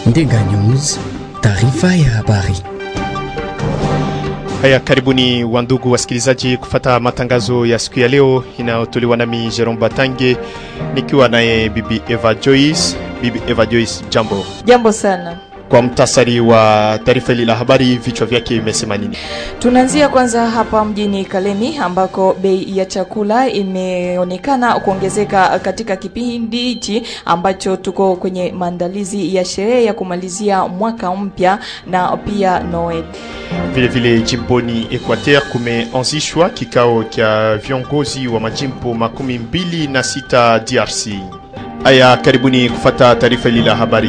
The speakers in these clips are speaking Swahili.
Ndenga News, taarifa ya habari. Haya, karibuni wandugu wasikilizaji kufata matangazo ya siku ya leo inayotolewa nami Jerome Batange nikiwa naye bibi Eva Joyce. Bibi Eva Joyce, jambo. Jambo sana. Kwa mtasari wa taarifa hili la habari, vichwa vyake vimesema nini? Tunaanzia kwanza hapa mjini Kalemi ambako bei ya chakula imeonekana kuongezeka katika kipindi hichi ambacho tuko kwenye maandalizi ya sherehe ya kumalizia mwaka mpya na pia Noel. Vile vile jimboni Equateur kumeanzishwa kikao cha viongozi wa majimbo makumi mbili na sita DRC. Haya, karibuni kufata taarifa hili la habari.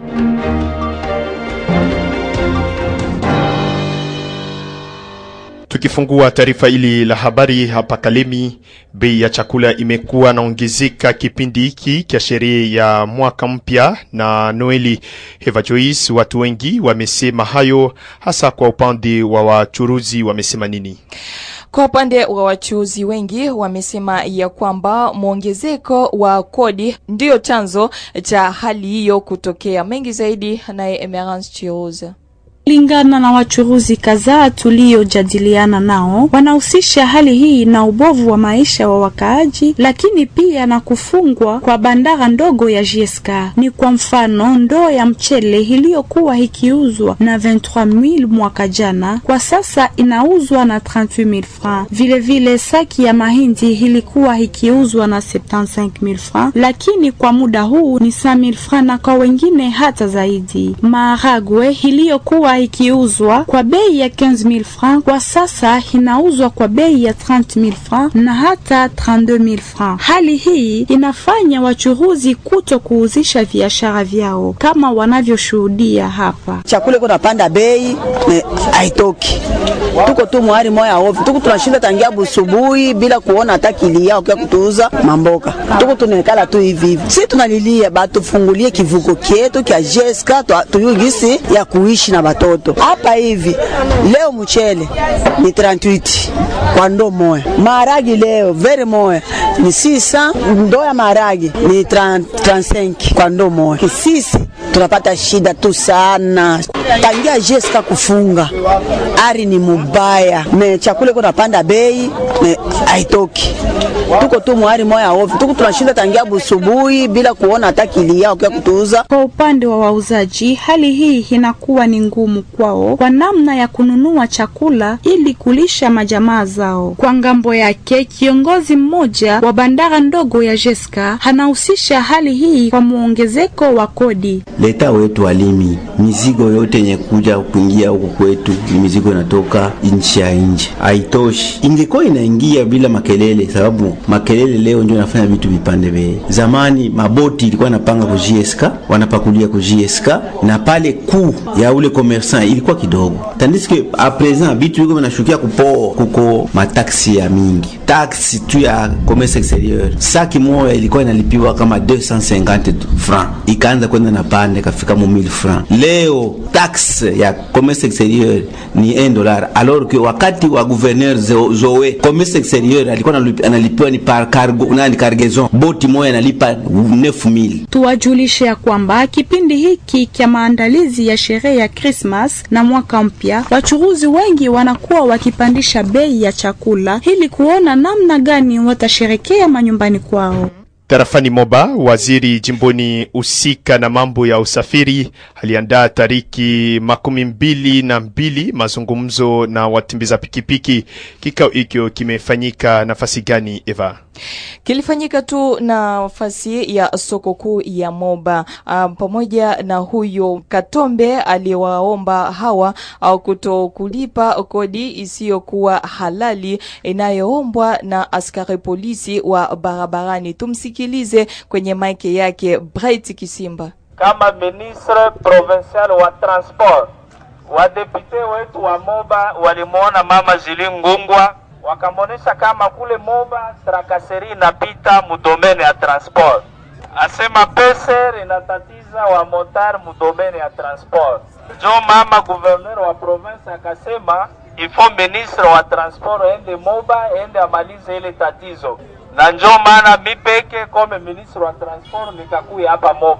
Tukifungua taarifa hili la habari hapa Kalemi, bei ya chakula imekuwa naongezeka kipindi hiki cha sherehe ya mwaka mpya na Noeli. Eva Joyce, watu wengi wamesema hayo, hasa kwa upande wa wachuruzi wamesema nini? Kwa upande wa wachuuzi wengi wamesema ya kwamba mwongezeko wa kodi ndio chanzo cha hali hiyo kutokea. Mengi zaidi naye Emerance Chiuza. Kulingana na wachuruzi kadhaa tuliojadiliana nao, wanahusisha hali hii na ubovu wa maisha wa wakaaji, lakini pia na kufungwa kwa bandara ndogo ya JSK. Ni kwa mfano, ndoo ya mchele iliyokuwa ikiuzwa na 23000 mwaka jana, kwa sasa inauzwa na 38000 francs. Vile vile saki ya mahindi ilikuwa ikiuzwa na 75000 francs, lakini kwa muda huu ni 5000 francs na kwa wengine hata zaidi. Maharagwe iliyokuwa ikiuzwa kwa bei ya 15000 francs kwa sasa inauzwa kwa bei ya 30000 francs na hata 32000 francs. Hali hii inafanya wachuruzi kuto kuuzisha biashara vyao kama wanavyoshuhudia hapa. Chakula iko napanda bei haitoki, tuko tu mwari moya ovi, tuko tunashinda tangia busubuhi bila kuona hata kilia ukia kutuuza mamboka, tuko tunekala tu hivi hivi. Si tunalilia batufungulie kivuko kietu kya jeska tuyugisi ya kuishi na batoto hapa hivi. Leo mchele ni 38 kwa ndoo moya, maharagi leo very moya ni sisa, ndoo ya maharagi ni 30, 35 kwa ndoo moya. Sisi tunapata shida tu sana tangia jeska kufunga, ari ni mubaya, me chakula iko napanda bei haitoki, tuko tu mwari moya ovi, tuko tunashinda tangia busubuhi bila kuona hata kilia ukia kutuuza. Kwa upande wa wauzaji, hali hii inakuwa ni ngumu kwao kwa namna ya kununua chakula ili kulisha majamaa zao. Kwa ngambo yake, kiongozi mmoja wa bandara ndogo ya Jeska anahusisha hali hii kwa muongezeko wa kodi. Leta wetu walimi, mizigo yote yenye kuja kuingia huku kwetu ni mizigo inatoka nchi ya nje, haitoshi. Ingekuwa inaingia bila makelele, sababu makelele leo ndio inafanya vitu vipande bei. Zamani maboti ilikuwa inapanga ku JSK, wanapakulia ku JSK na pale kuu ya ule commerçant ilikuwa kidogo, tandis que a present vitu viko vinashukia kupo kuko mataksi ya mingi, taksi tu ya commerce exterieur saki moja ilikuwa inalipiwa kama 250 francs, ikaanza kwenda na pande kafika mu 1000 francs. Leo taxe ya commerce exterieur ni 1 dollar, alors que wakati wa gouverneur Zoe commerce exterieur alikuwa analipiwa ni par cargo na ni cargaison, boti moja inalipa 9000. Tuwajulishe ya kwamba kipindi hiki cha maandalizi ya sherehe ya Christmas na mwaka mpya, wachuruzi wengi wanakuwa wakipandisha bei ya chakula ili kuona namna gani watasherekea manyumbani kwao. Tarafani Moba, waziri jimboni husika na mambo ya usafiri aliandaa tariki makumi mbili na mbili mazungumzo na watimbiza pikipiki. Kikao hicho kimefanyika nafasi gani, Eva? Kilifanyika tu nafasi ya soko kuu ya Moba. Um, pamoja na huyo Katombe aliwaomba hawa au kuto kulipa kodi isiyokuwa halali inayoombwa na askari polisi wa barabarani. Tumsikilize kwenye maike yake Bright Kisimba. Kama ministre provincial wa transport, wadepute wetu wa Moba walimwona mama Zili Ngungwa wakamwonyesha kama kule Moba trakaseri inapita mudomene ya transport, asema peser inatatiza wa motar mudomene ya transport. Jo mama gouverneur wa province akasema ifo ministre wa transport ende Moba ende amalize ile tatizo, na njo maana mi peke kome ministre wa transport nikakuya hapa Moba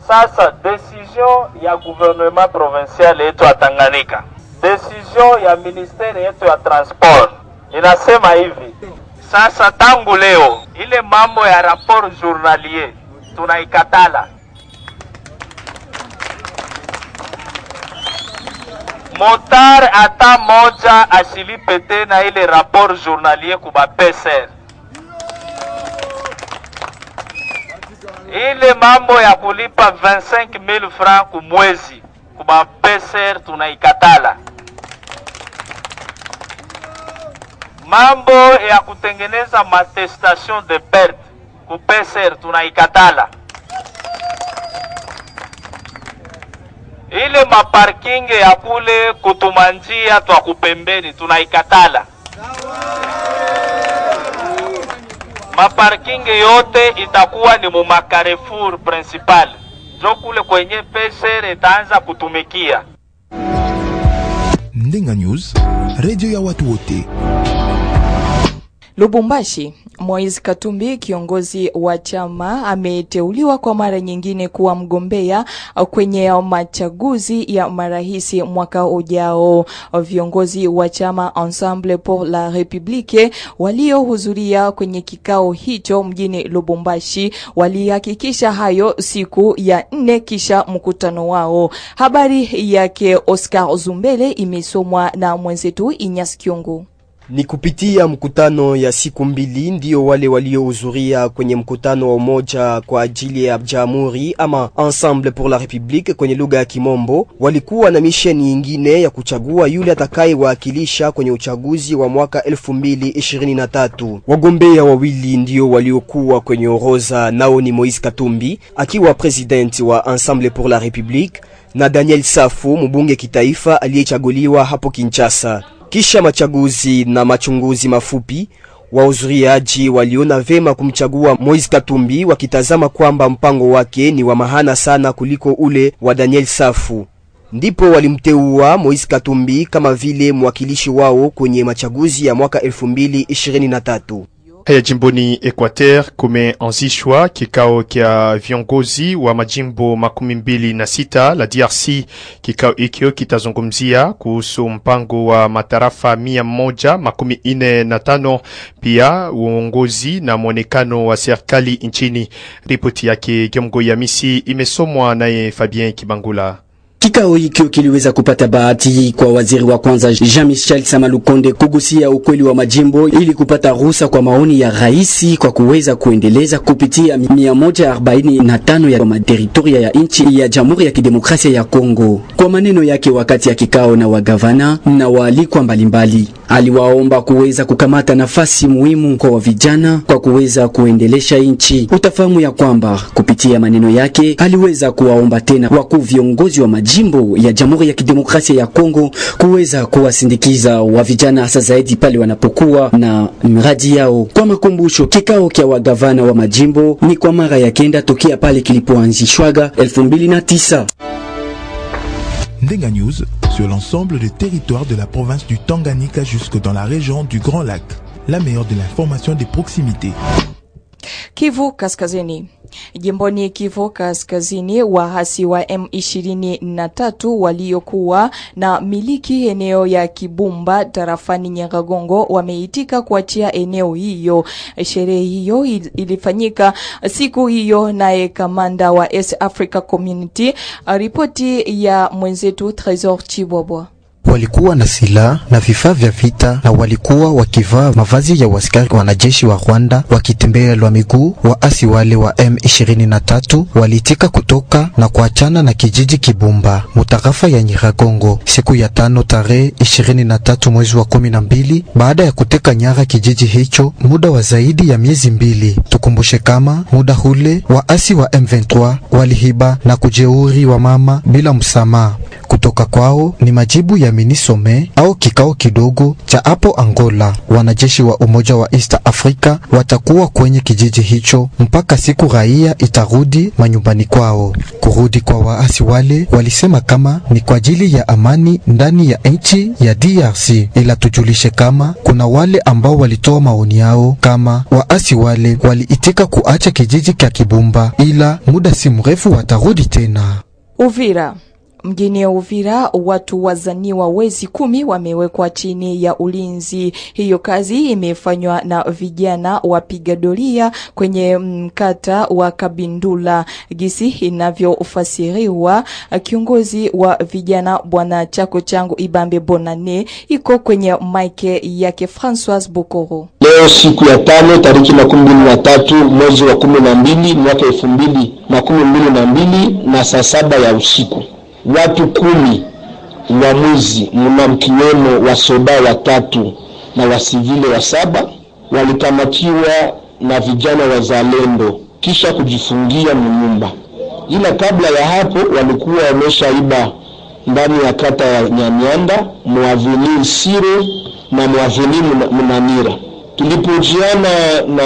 Sasa decision ya gouvernement provincial yetu ya Tanganyika, decision ya ministeri yetu ya transport inasema hivi sasa, tangu leo ile mambo ya rapport journalier tunaikatala. Motar hata moja asilipe tena ile rapport journalier kuba peser ile mambo ya kulipa 25000 francs kumwezi kuba peser tunaikatala. Mambo ya kutengeneza matestation de perte ku peser tunaikatala. Ile maparking ya kule kutumanjia twa kupembeni tunaikatala. maparking yote itakuwa ni mu macarrefour principal, jo kule kwenye peser itaanza kutumikia. Ndenga News, redio ya watu wote. Lubumbashi, Moise Katumbi, kiongozi wa chama, ameteuliwa kwa mara nyingine kuwa mgombea kwenye machaguzi ya marahisi mwaka ujao. Viongozi wa chama Ensemble pour la République waliohudhuria kwenye kikao hicho mjini Lubumbashi walihakikisha hayo siku ya nne kisha mkutano wao. Habari yake Oscar Zumbele imesomwa na mwenzetu Inyas Kyungu. Ni kupitia mkutano ya siku mbili ndio wale waliohudhuria kwenye mkutano wa umoja kwa ajili ya jamhuri ama Ensemble pour la République kwenye lugha ya Kimombo, walikuwa na misheni nyingine ya kuchagua yule atakayewakilisha kwenye uchaguzi wa mwaka 2023. Wagombea wawili ndio waliokuwa kwenye orodha, nao ni Moise Katumbi akiwa president wa Ensemble pour la République na Daniel Safu mbunge kitaifa aliyechaguliwa hapo Kinshasa. Kisha machaguzi na machunguzi mafupi, wahudhuriaji waliona vema kumchagua Moise Katumbi wakitazama kwamba mpango wake ni wa mahana sana kuliko ule wa Daniel Safu. Ndipo walimteua Moise Katumbi kama vile mwakilishi wao kwenye machaguzi ya mwaka 2023. Haya jimboni Equateur kumeanzishwa kikao kya viongozi wa majimbo makumi mbili na sita la DRC. Kikao hikyo kitazungumzia kuhusu mpango wa matarafa mia moja makumi ine na tano pia uongozi na mwonekano wa serikali nchini. Ripoti yake Gyomgo ya Misi imesomwa naye Fabien Kibangula. Kikao hikyo kiliweza kupata bahati kwa waziri wa kwanza Jean-Michel Samalukonde kugusia ukweli wa majimbo ili kupata ruhusa kwa maoni ya rais kwa kuweza kuendeleza kupitia 145 ya materitoria ya nchi ya Jamhuri ya Kidemokrasia ya Kongo. Kwa maneno yake wakati ya kikao na wagavana na waalikwa mbalimbali, aliwaomba kuweza kukamata nafasi muhimu kwa vijana kwa kuweza kuendelesha nchi. Utafahamu ya kwamba kupitia maneno yake aliweza kuwaomba tena wakuu viongozi wa majimbo jimbo ya Jamhuri ya Kidemokrasia ya Kongo kuweza kuwasindikiza wa vijana hasa zaidi pale wanapokuwa na miradi yao. Kwa makumbusho, kikao kya wagavana wa majimbo ni kwa mara ya kenda tokea pale kilipoanzishwaga 2009. Ndenga News sur l'ensemble des territoires de la province du Tanganyika jusque dans la région du Grand Lac. La meilleure de l'information des proximités. Kivu Kaskazini. Jimboni Kivu Kaskazini, waasi wa M23 waliokuwa na miliki eneo ya Kibumba tarafani Nyiragongo wameitika kuachia eneo hiyo. Sherehe hiyo ilifanyika siku hiyo, naye kamanda wa East Africa Community. Ripoti ya mwenzetu Tresor Chibwabwa walikuwa na silaha na vifaa vya vita na walikuwa wakivaa mavazi ya waskari wanajeshi wa Rwanda wakitembea lwa miguu. Waasi wale wa M23 walitika kutoka na kuachana na kijiji Kibumba mutarafa ya Nyiragongo siku ya tano tarehe 23 mwezi wa 12 baada ya kuteka nyara kijiji hicho muda wa zaidi ya miezi mbili. Tukumbushe kama muda hule waasi wa M23 walihiba na kujeuri wa mama bila msamaha. kutoka kwao ni majibu ya minisome au kikao kidogo cha hapo Angola. Wanajeshi wa Umoja wa East Africa watakuwa kwenye kijiji hicho mpaka siku raia itarudi manyumbani kwao. Kurudi kwa waasi wale walisema kama ni kwa ajili ya amani ndani ya nchi ya DRC, ila tujulishe kama kuna wale ambao walitoa maoni yao kama waasi wale waliitika kuacha kijiji cha Kibumba, ila muda si mrefu watarudi tena. Uvira. Mjini Uvira watu wazaniwa wezi kumi wamewekwa chini ya ulinzi. Hiyo kazi imefanywa na vijana wapiga doria kwenye mkata wa Kabindula. Gisi inavyofasiriwa, kiongozi wa vijana bwana Chako Changu Ibambe Bonane iko kwenye maike yake Francois Bokoro. Leo siku ya tano tariki makumi mbili na tatu mwezi wa kumi na mbili mwaka elfu mbili makumi mbili na mbili na saa saba ya usiku watu kumi uamuzi mna mkiwemo wasoda watatu na wasivile wa saba walikamatiwa na vijana wazalendo kisha kujifungia mnyumba, ila kabla ya hapo walikuwa wameshaiba ndani ya kata ya Nyamianda, mwaveni Sire na mwaveni Mnanira. Tulipojiana na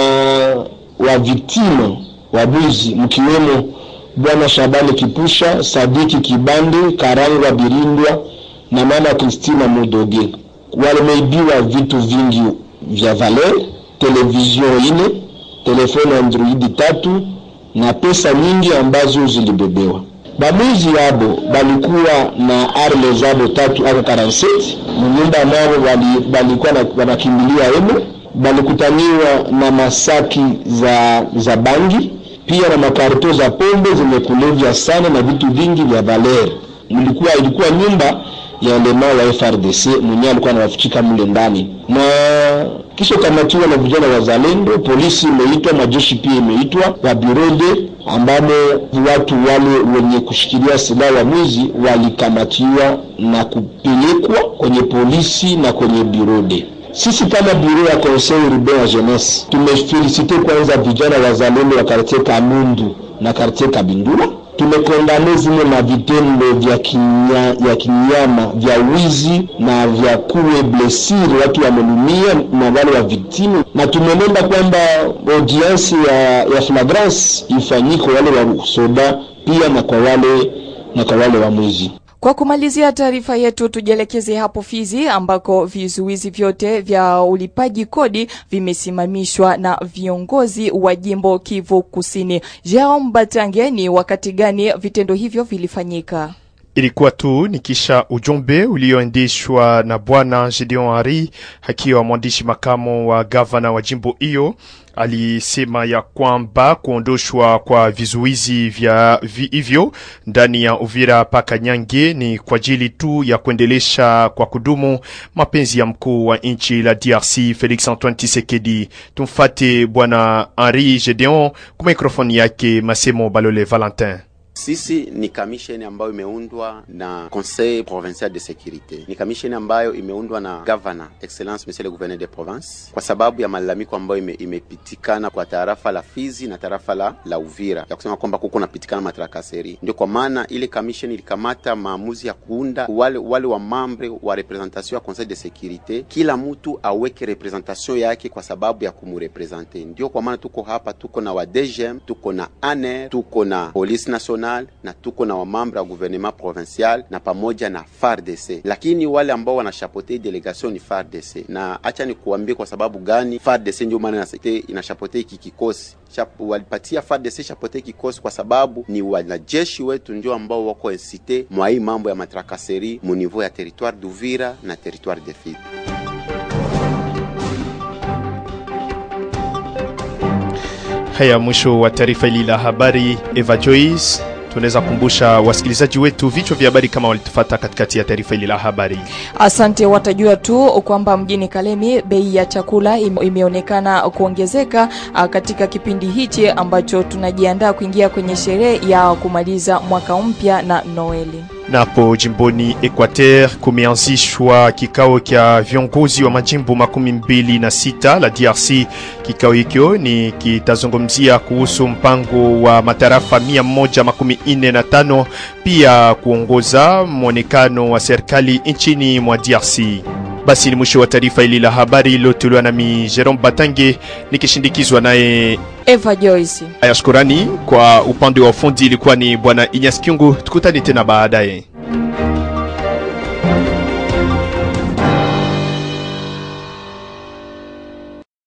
waviktima wabuzi mkiwemo Bwana Shabani Kipusha, Sadiki Kibande, Karangwa Birindwa na mama Kristina Mudoge. Wameibiwa vitu vingi vya valer, televizion ine, telefoni Android tatu na pesa nyingi ambazo zilibebewa. Bamuzi yabo balikuwa na arme zabo tatu aka 47 munyumba nao balikuwa wanakimbilia emo, balikutaniwa na masaki za, za bangi pia na makarto za pombe zenye kulevya sana na vitu vingi vya valer. Mlikuwa ilikuwa nyumba ya elema wa FRDC mwenyewe alikuwa anawafichika mle ndani, na kisha kamatiwa na vijana wazalendo. Polisi imeitwa, majeshi pia imeitwa, wa birode ambamo watu wale wenye kushikilia silaha wa mwizi walikamatiwa na kupelekwa kwenye polisi na kwenye birode. Sisi kama biro ya Conseil Urbain ya Jeunesse tumefelisite kwanza vijana wazalendo wa kartie Kamundu na kartie Kabindula. Tumekondane zile na vitendo vya kinya, ya kinyama vya wizi na vya kuwe blessure, watu wamenumia na wale wa victime, na tumeomba kwamba audience ya, ya flagrance ifanyike wale wa soda pia na kwa wale na kwa wale wa mwizi. Kwa kumalizia taarifa yetu, tujielekeze hapo Fizi ambako vizuizi vyote vya ulipaji kodi vimesimamishwa na viongozi wa jimbo Kivu Kusini. Jerome Batange, ni wakati gani vitendo hivyo vilifanyika? Ilikuwa tu ni kisha ujumbe ulioendeshwa na bwana Gideon Hari akiwa mwandishi makamo wa gavana wa jimbo hiyo alisema ya kwamba kuondoshwa kwa vizuizi vya vi hivyo ndani ya Uvira paka Nyange ni kwa ajili tu ya kuendelesha kwa kudumu mapenzi ya mkuu wa nchi la DRC Felix Antoine Tshisekedi. Tumfate bwana Henri Gedeon kwa mikrofoni yake Masemo Balole Valentin. Sisi ni kamisheni ambayo imeundwa na Conseil Provincial de Securite. Ni kamisheni ambayo imeundwa na Governor Excellence Monsieur le Gouverneur de Province kwa sababu ya malalamiko ambayo ime, imepitikana kwa tarafa la Fizi na tarafa la, la Uvira ya kusema kwamba kuko napitikana matrakaseri. Ndio kwa maana ile kamisheni ilikamata maamuzi ya kuunda wale, wale wa mambre wa representation ya Conseil de Securite, kila mtu aweke representation yake kwa sababu ya kumurepresente. Ndio kwa maana tuko hapa, tuko na wa DGM, tuko na ANR, tuko na Police Nationale na tuko na wamambre ya gouvernement provincial na pamoja na FARDC, lakini wale ambao wanashapote delegation ni FARDC. Na acha ni kuambie kwa sababu gani FARDC ndio maana inashapote hiki kikosi walipatia FARDC chapote kikosi kwa sababu ni wanajeshi wetu ndio ambao wako incite mwa hii mambo ya matrakaseri mu niveau ya territoire d'Uvira na territoire de Fizi. Haya, mwisho wa taarifa hili la habari. Eva Joyce, tunaweza kukumbusha wasikilizaji wetu vichwa vya habari kama walitufata katikati ya taarifa hili la habari. Asante. Watajua tu kwamba mjini Kalemi bei ya chakula ime, imeonekana kuongezeka katika kipindi hichi ambacho tunajiandaa kuingia kwenye sherehe ya kumaliza mwaka mpya na Noeli. Napo jimboni Equateur kumeanzishwa kikao cha viongozi wa majimbo makumi mbili na sita la DRC. Kikao hicho ni kitazungumzia kuhusu mpango wa matarafa mia moja makumi nne na tano pia kuongoza mwonekano wa serikali nchini mwa DRC. Basi ni mwisho wa taarifa hili la habari iliyotolewa nami Jerome Batange nikishindikizwa naye Eva Joyce. Aya, shukurani kwa upande wa ufundi ilikuwa ni bwana Inyas Kyungu. Tukutane tena baadaye.